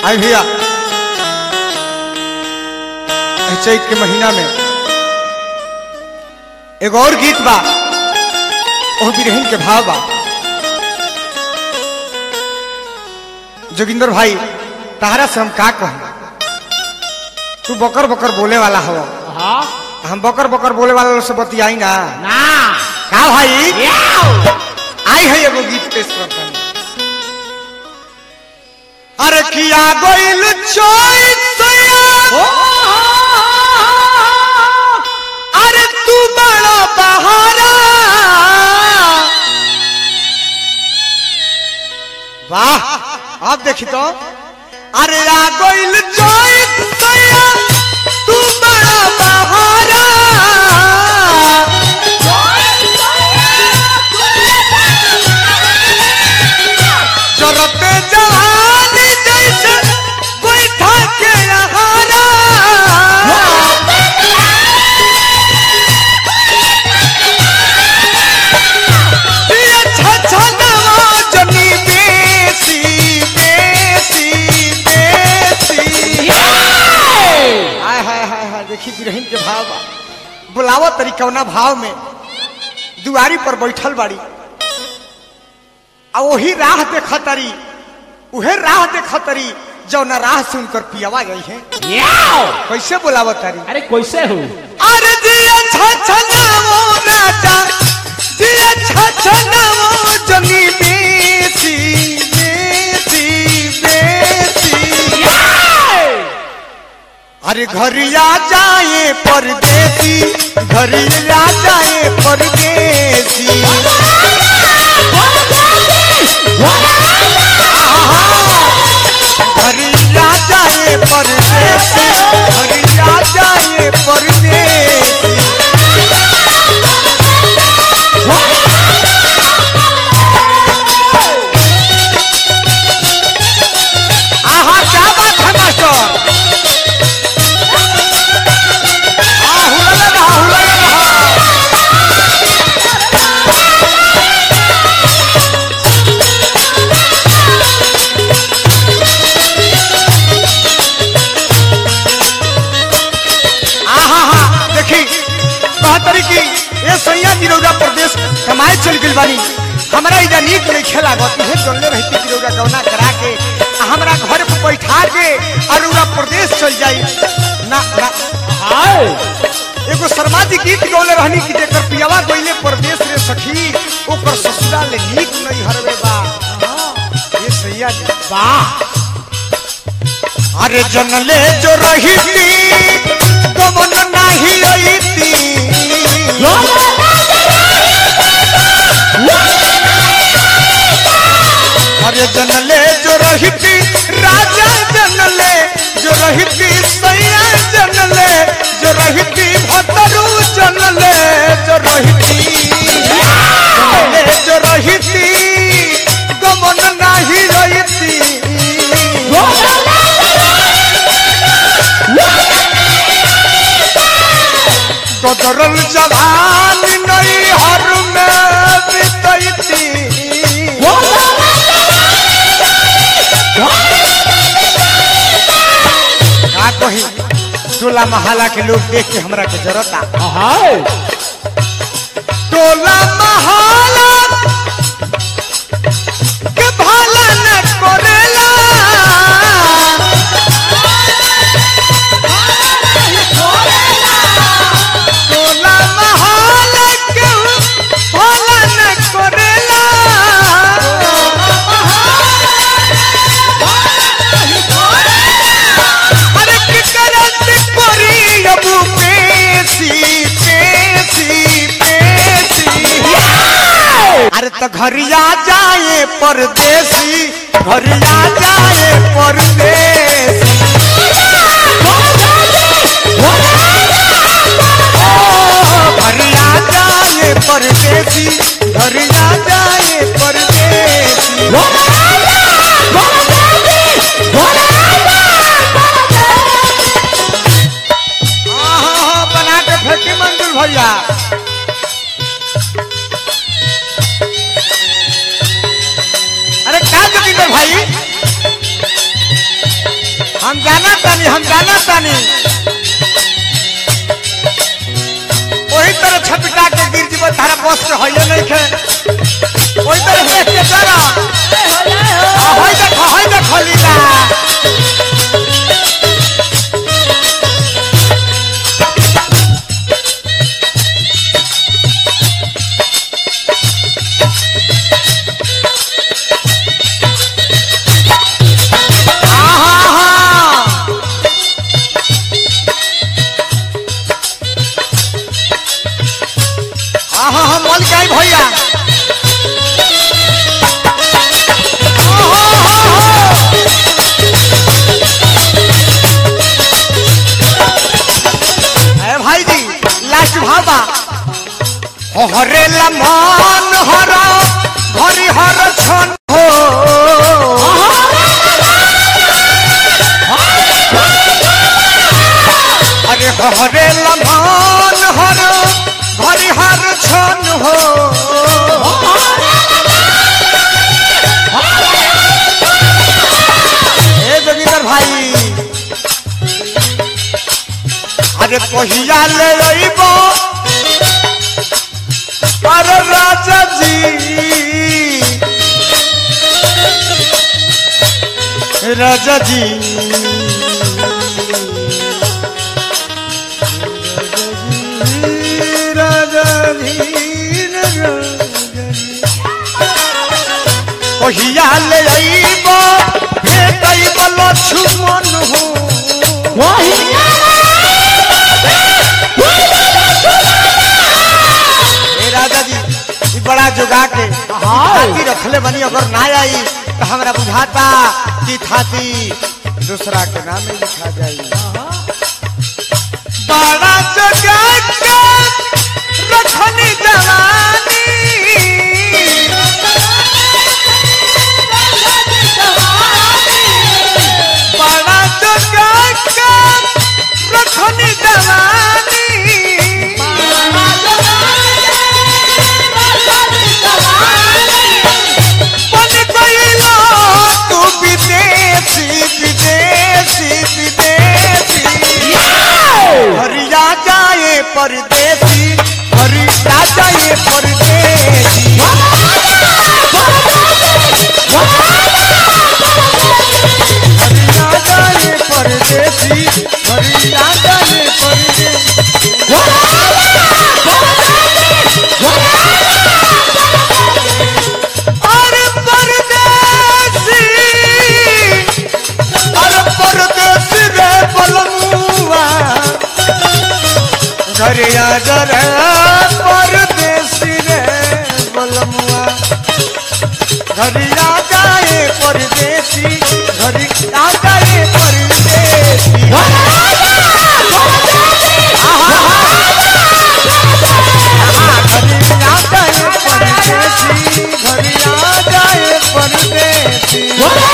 आई भैया एह चैत के महीना में एगो और गीत बा ओ बिरहिन के भाव बा जोगिंदर भाई तहरा से हम का कहूं तू बकर बकर बोले वाला हो हाँ हम बकर बकर बोले वाला लोग से बतियाई ना ना का भाई याओ आई है एगो गीत पेश करता अरे किया गोइल चोइसया अरे तू बड़ा बहारा वाह अब देखी तो अरे आ गोइल चोइसया तू बड़ा बहारा जरते जवानी जैसे बैठा के यहारा ये छछनवा जनी बेसी बेसी बेसी हाय हाय हाय हाय देखी बिरहिन के भाव बा बुलावा तरीकवना भाव में दुआरी पर बैठल बाड़ी आ वही राह देखतरी उहे राह देखतरी जौना राह से उनकर पियावा गई है याओ कैसे बुलावत तारी अरे कैसे हो अरे दिया छछनावो राजा दिया छछनावो जनी बेसी बेसी बेसी अरे घरिया जाए परदेसी घरिया जाए परदेसी घरिया जाए परदेसी घरिया जाए परदेसी आहा क्या बात है मास्टर आ हुलले रहा हुलले रहा आहा हा देखी बहतरी की ये सैया गिरौरा प्रदेश कमाए चल गइल बानी हमरा इजा नीक नहीं खेला गत हे चलले रहती गिरौरा गवना करा के आ हमरा घर पे बैठा के अरुरा प्रदेश चल जाई ना ना हाय एगो शर्मा जी गीत गौले रहनी कि जेकर पियावा गइले प्रदेश रे सखी ओकर ससुराल ले नीक नहीं हरवे बा ये सैया जी वाह अरे जनले जो रहीती गमन नाही रहीती अरे जनले जो रहीती राजा जनले जो रहीती सैया जनले जो रहीती भतरू जनले जो रहीती जनले जो रहीती गमन नाही रहीती कदरल जवान नहीं हर में बितैती का कही टोला महला के लोग देख के हमरा के जरूरत हाय टोला महला के भाला न करेला टोला महला के भाला न करेला अरे की करत करी अब पेशी पेशी पेशी अरे तो घरिया जाए परदेसी घरिया जाए परदेसी घरिया जाए परदेसी घरिया जाए परदेसी आहा, बना के फेंकी मंजुल भैया अरे क्या जोगिंदर भाई हम जाना तानी हम जाना तानी वही तरह छपिटा के गिर जीव तारा बस के होइए नहीं खे वही तरह देख के चला आ, होई देखो होई देखो लीला आहा आहा हम मल के आई भैया अरे भाई जी लास्ट भाबा हरे लमान हर हरि हर छन हो अरे हरे लमान हर हरि हर छन हो ए जोगिंदर भाई अरे कहिया ले अइबो अरे राजा जी राजा जी राजा जी राजा जी कहिया ले अइबो भेटइबो लक्ष्मण हो ए राजा जी ई बड़ा जोगा के हाथी रखले बनी अगर ना आई तो हमरा बुझाता कि थाती दूसरा के नाम में लिखा जाई बड़ा जोगा के रखनी जवानी बड़ा जोगा के रखनी जवानी बन गईला तू विदेशी विदेशी विदेशी हरिया जाए परदेसी हरिया जाए परदेसी हरिया जाए परदेसी हरिया जाए परदेसी अरे परदेसी अरे परदेसी रे बलमुआ घर आ जा रे परदेसी रे बलमुआ घर आ जाए परदेसी घर आ जाए परदेसी घर आ जाए परदेसी घर आ जाए परदेसी